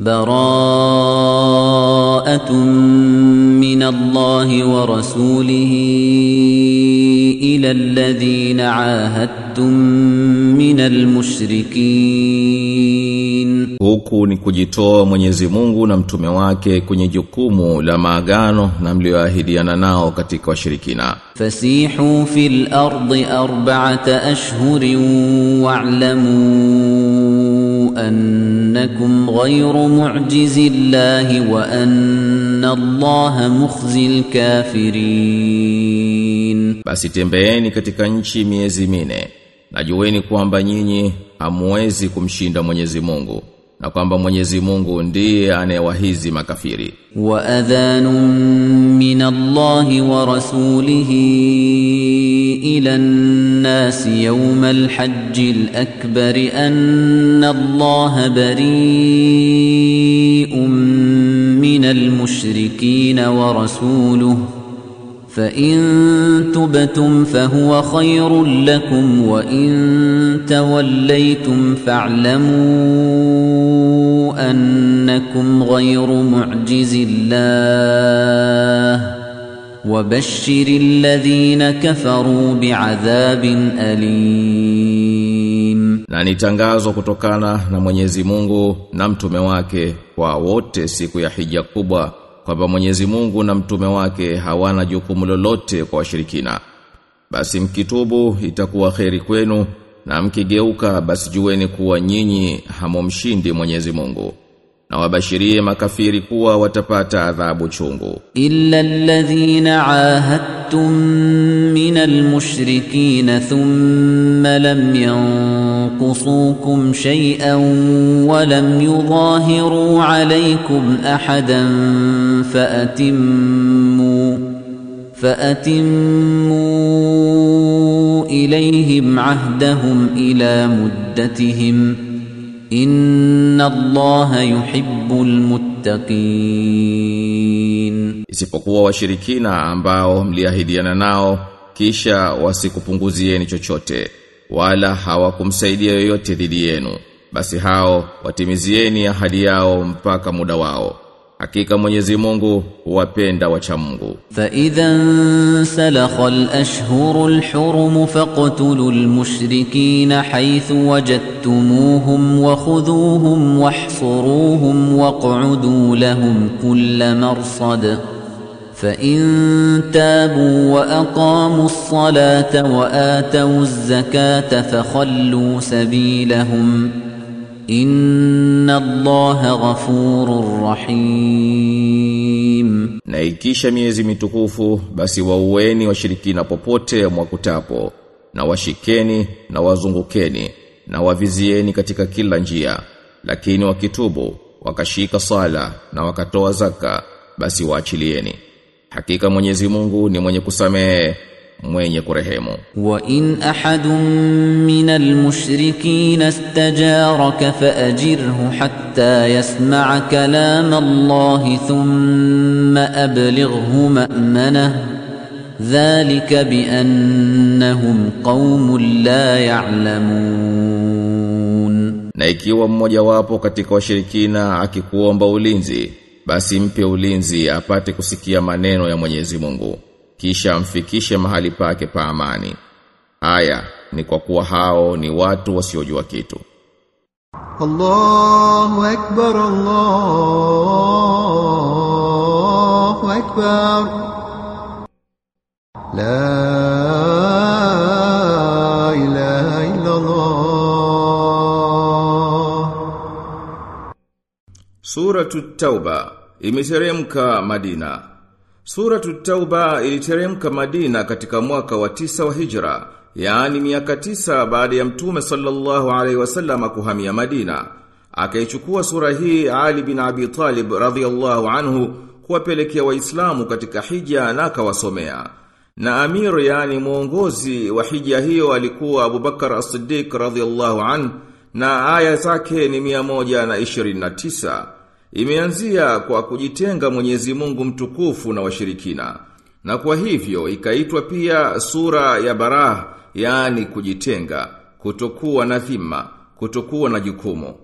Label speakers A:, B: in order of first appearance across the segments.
A: براءة من الله ورسوله إلى الذين عاهدتم من المشركين
B: Huku ni kujitoa Mwenyezi Mungu na mtume wake kwenye jukumu la maagano na mlioahidiana nao katika washirikina.
A: فسيحوا في الأرض أربعة أشهر واعلموا أنكم غير معجز الله وأن الله مخزي الكافرين
B: Basi tembeeni katika nchi miezi mine. Na jueni kwamba nyinyi hamuwezi kumshinda Mwenyezi Mungu na kwamba Mwenyezi Mungu ndiye anayewahizi makafiri.
A: وأذان من الله ورسوله إلى الناس يوم الحج الأكبر أن الله بريء من المشركين ورسوله فإن تبتم فهو خير لكم وإن توليتم فاعلموا أنكم غير معجز الله وبشر الذين كفروا بعذاب أليم
B: Na ni tangazo kutokana na Mwenyezi Mungu na mtume wake kwa wote siku ya hija kubwa kwamba Mwenyezi Mungu na mtume wake hawana jukumu lolote kwa washirikina. Basi mkitubu itakuwa kheri kwenu na mkigeuka basi jueni kuwa nyinyi hamumshindi Mwenyezi Mungu. Na wabashirie makafiri kuwa watapata adhabu chungu.
A: إلا الذين عاهدتم من المشركين ثم لم ينقصوكم شيئا ولم يظاهروا عليكم أحدا فأتموا فأتموا إليهم عهدهم إلى مدتهم إن الله يحب المتقين
B: Isipokuwa washirikina ambao mliahidiana nao kisha wasikupunguzieni chochote wala hawakumsaidia yoyote dhidi yenu basi hao watimizieni ahadi yao mpaka muda wao hakika Mwenyezi Mungu huwapenda wacha Mungu
A: فإذا انسلخ الأشهر الحرم فاقتلوا المشركين حيث وجدتموهم وخذوهم واحصروهم واقعدوا لهم كل مرصد فإن تابوا وأقاموا الصلاة وآتوا الزكاة فخلوا سبيلهم إن الله غفور رحيم
B: na ikisha miezi mitukufu basi waueni washirikina popote mwakutapo na washikeni na wazungukeni na wavizieni katika kila njia lakini wakitubu wakashika sala na wakatoa zaka basi waachilieni hakika Mwenyezi Mungu ni mwenye kusamehe mwenye kurehemu
A: وإن أحد من المشركين استجارك فأجره حتى يسمع كلام الله ثم أبلغه مأمنه ذلك بأنهم قوم لا يعلمون
B: na ikiwa mmoja wapo katika washirikina akikuomba ulinzi basi mpe ulinzi apate kusikia maneno ya Mwenyezi Mungu kisha amfikishe mahali pake pa amani haya ni kwa kuwa hao ni watu wasiojua kitu
C: الله أكبر الله أكبر لا إله إلا الله
B: Suratu Tauba imeteremka Madina. Suratu Tauba iliteremka Madina katika mwaka wa tisa wa Hijra, yaani miaka tisa baada ya Mtume sallallahu alaihi wasallam kuhamia Madina. Akaichukua sura hii Ali bin Abi Talib radhiyallahu anhu kuwapelekea Waislamu katika hija na akawasomea. Na amir yani mwongozi wa hija hiyo alikuwa Abubakar As-Siddiq radhiyallahu anhu na aya zake ni 129. Imeanzia kwa kujitenga Mwenyezi Mungu mtukufu na washirikina. Na kwa hivyo ikaitwa pia sura ya Barah, yani kujitenga, kutokuwa na dhima, kutokuwa na jukumu.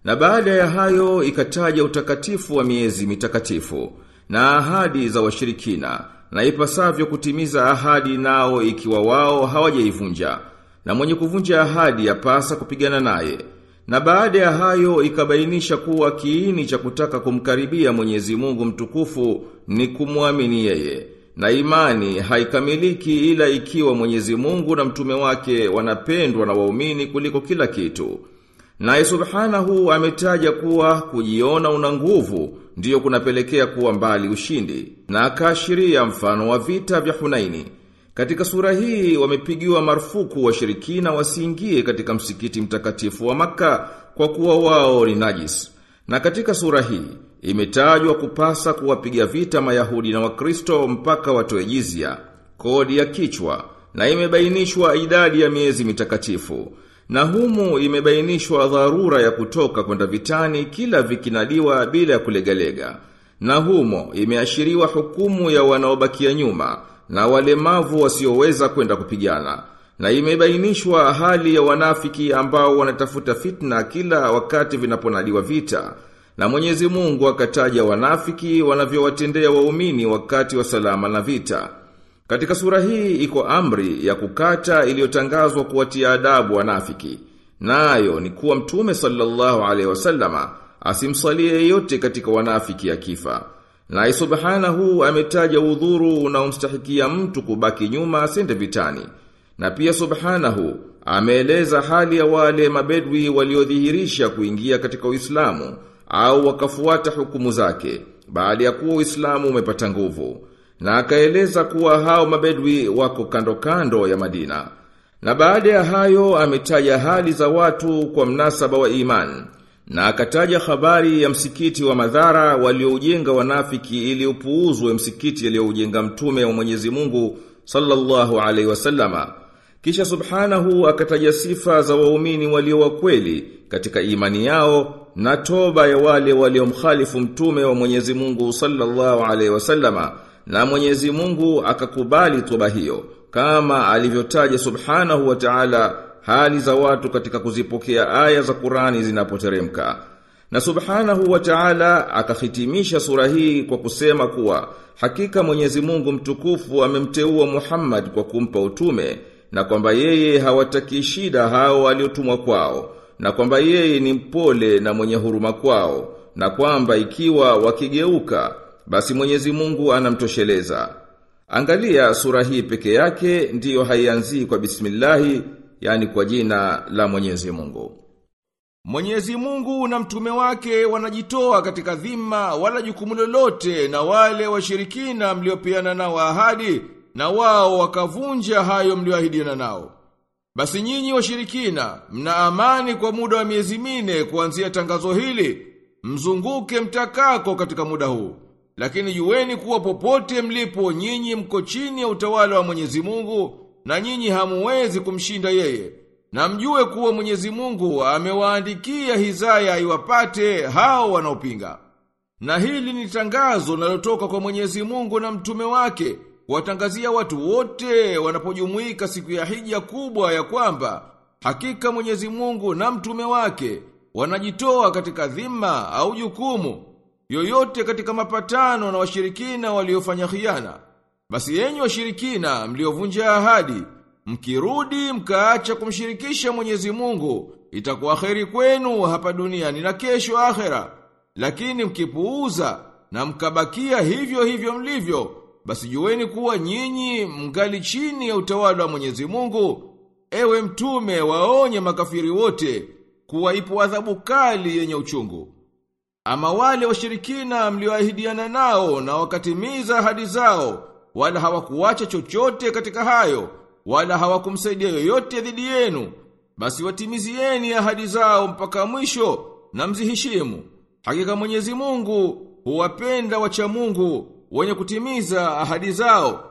B: Na baada ya hayo ikataja utakatifu wa miezi mitakatifu na ahadi za washirikina na ipasavyo kutimiza ahadi nao ikiwa wao hawajaivunja na mwenye kuvunja ahadi yapasa kupigana naye. Na baada ya hayo ikabainisha kuwa kiini cha kutaka kumkaribia Mwenyezi Mungu mtukufu ni kumwamini yeye. Na imani haikamiliki ila ikiwa Mwenyezi Mungu na mtume wake wanapendwa na waumini kuliko kila kitu. Naye subhanahu ametaja kuwa kujiona una nguvu ndiyo kunapelekea kuwa mbali ushindi na akaashiria mfano wa vita vya Hunaini. Katika sura hii wamepigiwa marufuku washirikina wasiingie katika msikiti mtakatifu wa maka kwa kuwa wao ni najis. Na katika sura hii imetajwa kupasa kuwapiga vita Mayahudi na Wakristo mpaka watoe jizya, kodi ya kichwa na imebainishwa idadi ya miezi mitakatifu. Na humu imebainishwa dharura ya kutoka kwenda vitani kila vikinadiwa bila ya kulegalega. Na humo imeashiriwa hukumu ya wanaobakia nyuma na walemavu wasioweza kwenda kupigana. Na imebainishwa hali ya wanafiki ambao wanatafuta fitna kila wakati vinaponadiwa vita. Na Mwenyezi Mungu akataja wanafiki wanavyowatendea waumini wakati wa salama na vita. Katika sura hii iko amri ya kukata iliyotangazwa kuwatia adabu wanafiki. Nayo ni kuwa Mtume sallallahu alaihi wasallama asimsalie yeyote katika wanafiki akifa. Na subhanahu ametaja udhuru unaomstahikia mtu kubaki nyuma asende vitani. Na pia subhanahu ameeleza hali ya wale mabedwi waliodhihirisha kuingia katika Uislamu au wakafuata hukumu zake baada ya kuwa Uislamu umepata nguvu. Na akaeleza kuwa hao mabedwi wako kando kando ya Madina. Na baada ya hayo ametaja hali za watu kwa mnasaba wa imani. Na akataja habari ya msikiti wa madhara walioujenga wanafiki ili upuuzwe msikiti aliyoujenga mtume wa Mwenyezi Mungu sallallahu alaihi wasallama. Kisha subhanahu akataja sifa za waumini walio wa kweli katika imani yao na toba ya wale waliomkhalifu mtume wa Mwenyezi Mungu sallallahu alaihi wasallama na Mwenyezi Mungu akakubali toba hiyo kama alivyotaja subhanahu wa ta'ala hali za watu katika kuzipokea aya za Qur'ani zinapoteremka. Na subhanahu wa ta'ala akahitimisha sura hii kwa kusema kuwa hakika Mwenyezi Mungu mtukufu amemteua Muhammad kwa kumpa utume na kwamba yeye hawataki shida hao waliotumwa kwao na kwamba yeye ni mpole na mwenye huruma kwao na kwamba ikiwa wakigeuka basi Mwenyezi Mungu anamtosheleza. Angalia sura hii peke yake ndiyo haianzii kwa bismillahi yani kwa jina la Mwenyezi Mungu. Mwenyezi Mungu na mtume wake wanajitoa katika dhima wala jukumu lolote na wale washirikina mliopeana nao ahadi na wao wakavunja hayo mlioahidiana nao. Basi nyinyi washirikina mna amani kwa muda wa miezi mine kuanzia tangazo hili, mzunguke mtakako katika muda huu. Lakini jueni kuwa popote mlipo nyinyi mko chini ya utawala wa Mwenyezi Mungu na nyinyi hamuwezi kumshinda yeye. Na mjue kuwa Mwenyezi Mungu amewaandikia hizaya iwapate hao wanaopinga. Na hili ni tangazo linalotoka kwa Mwenyezi Mungu na mtume wake kuwatangazia watu wote wanapojumuika siku ya hija kubwa ya kwamba hakika Mwenyezi Mungu na mtume wake wanajitoa katika dhima au jukumu yoyote katika mapatano na washirikina waliofanya khiana. Basi enyi washirikina mliovunja ahadi, mkirudi mkaacha kumshirikisha Mwenyezi Mungu, itakuwa kheri kwenu hapa duniani na kesho akhera. Lakini mkipuuza na mkabakia hivyo hivyo mlivyo, basi jueni kuwa nyinyi mngali chini ya utawala wa Mwenyezi Mungu. Ewe mtume waonye makafiri wote kuwa ipo adhabu kali yenye uchungu. Ama wale washirikina mlioahidiana nao na wakatimiza ahadi zao, wala hawakuacha chochote katika hayo, wala hawakumsaidia yoyote dhidi yenu, basi watimizieni ahadi zao mpaka mwisho na mziheshimu. Hakika Mwenyezi Mungu huwapenda wacha Mungu wenye kutimiza ahadi zao.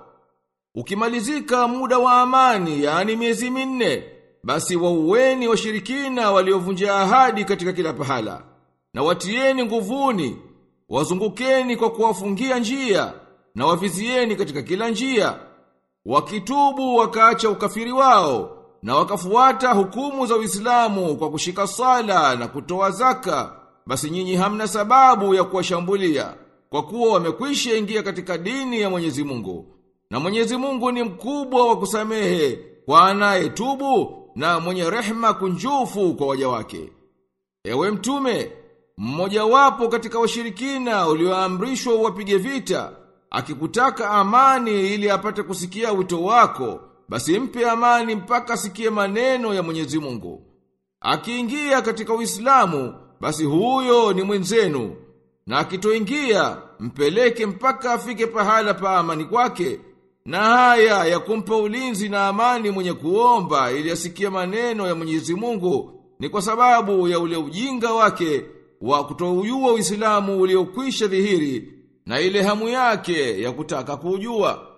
B: Ukimalizika muda wa amani, yani miezi minne, basi waueni washirikina waliovunja ahadi katika kila pahala na watieni nguvuni, wazungukeni kwa kuwafungia njia, na wavizieni katika kila njia. Wakitubu wakaacha ukafiri wao, na wakafuata hukumu za Uislamu kwa kushika sala na kutoa zaka, basi nyinyi hamna sababu ya kuwashambulia kwa kuwa wamekwisha ingia katika dini ya Mwenyezi Mungu. Na Mwenyezi Mungu ni mkubwa wa kusamehe kwa anayetubu na mwenye rehma kunjufu kwa waja wake. Ewe mtume, mmoja wapo katika washirikina ulioamrishwa uwapige vita, akikutaka amani ili apate kusikia wito wako, basi mpe amani mpaka asikie maneno ya Mwenyezi Mungu. Akiingia katika Uislamu, basi huyo ni mwenzenu, na akitoingia mpeleke mpaka afike pahala pa amani kwake. Na haya ya kumpa ulinzi na amani mwenye kuomba ili asikie maneno ya Mwenyezi Mungu ni kwa sababu ya ule ujinga wake wa kutoujua Uislamu uliokwisha dhihiri na ile hamu yake ya kutaka kuujua.